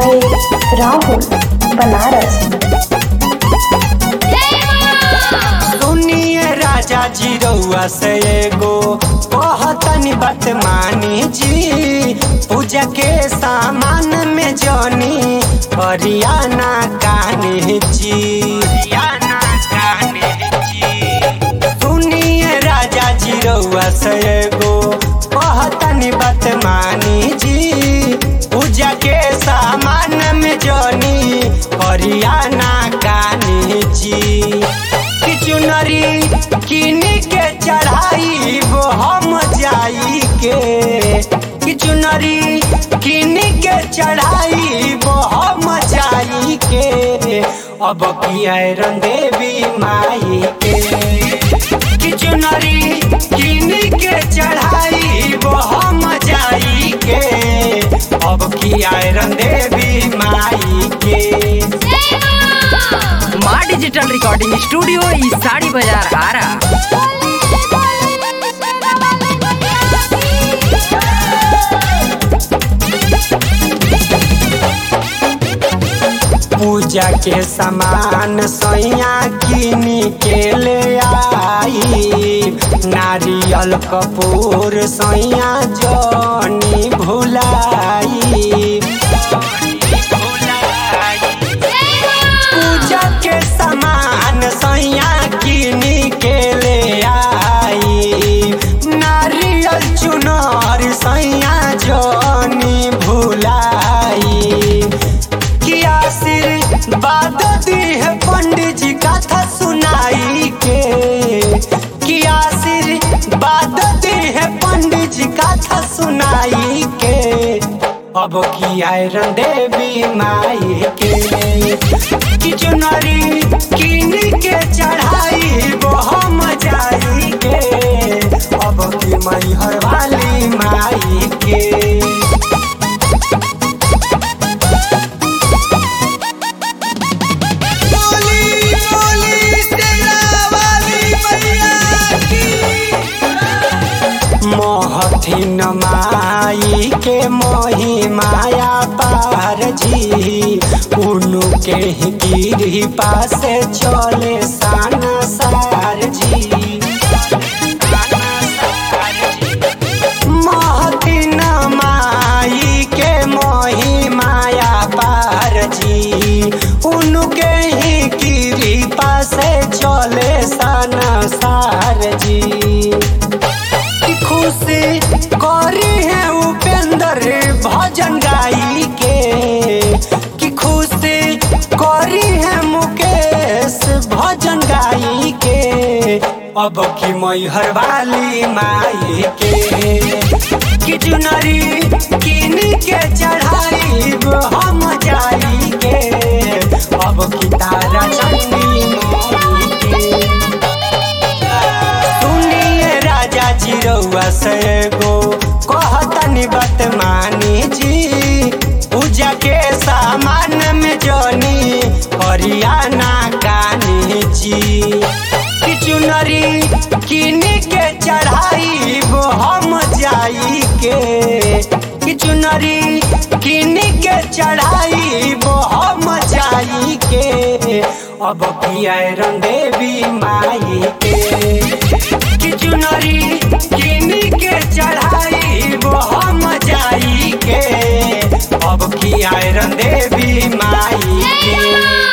DJ Rahul Banaras सुनिए राजा जी रउआ से एगो कहतनी बात मानी जी पूजा के सामान में जनी हरियाणा कान्हे जी हरियाणा कान्हे जी सुनिए राजा जी रउआ से एगो कहतनी बात मानी जी पूजा के सामान में जनी हरियाणा कान्हे जी कि चुनरी किन के चढ़ाई वो हम जाई के कि चुनरी किन के चढ़ाई वो हम जाई के अब किया देवी माई के कि चुनरी किन के चढ़ाई वो हम जाई के अब किया देवी माई के माँ डिजिटल रिकॉर्डिंग स्टूडियो ई साड़ी बाजार आरा पूजा के सामान सैया किन के ले आई नारियल कपूर सैया जनी भुलाई पूजा के सामान सैया किन के ले आई नारियल चुनर सैया जनी भुलाई कि आशीर्वाद दी है पंडित जी कथा सुनाई के कि आशीर्वाद दी है पंडित जी कथा सुनाई के अब की आयरन देवी माई के कि चुनरी किन के चढ़ाई वो हम जाई के अब की मैहर वाली माई के मोहथिन माई के मोही माया पार जी उनु के ही गिरी पासे चले सान सार जी मोहथिन माई के मोही माया पार जी उनु के ही गिरी पासे चले सान सार जी की खुशी करी है उपेंद्र भजन गाई के की खुशी करी है मुकेश भजन गाई के अब की मैहर वाली माई के कि चुनरी किन के चढ़ाई हम जाई के अब की तारा चंदी माई के सुनिए राजा जी रउआ से एगो कहतनी बात मानी जी पूजा के सामान में जनी हरियाणा कानी जी कि चुनरी किन के चढ़ाई वो हम जाई के कि चुनरी किन के चढ़ाई वो हम जाई के अब किया देवी माई के कि चुनरी किन के चढ़ाई वो हम जाई के अब किया देवी माई के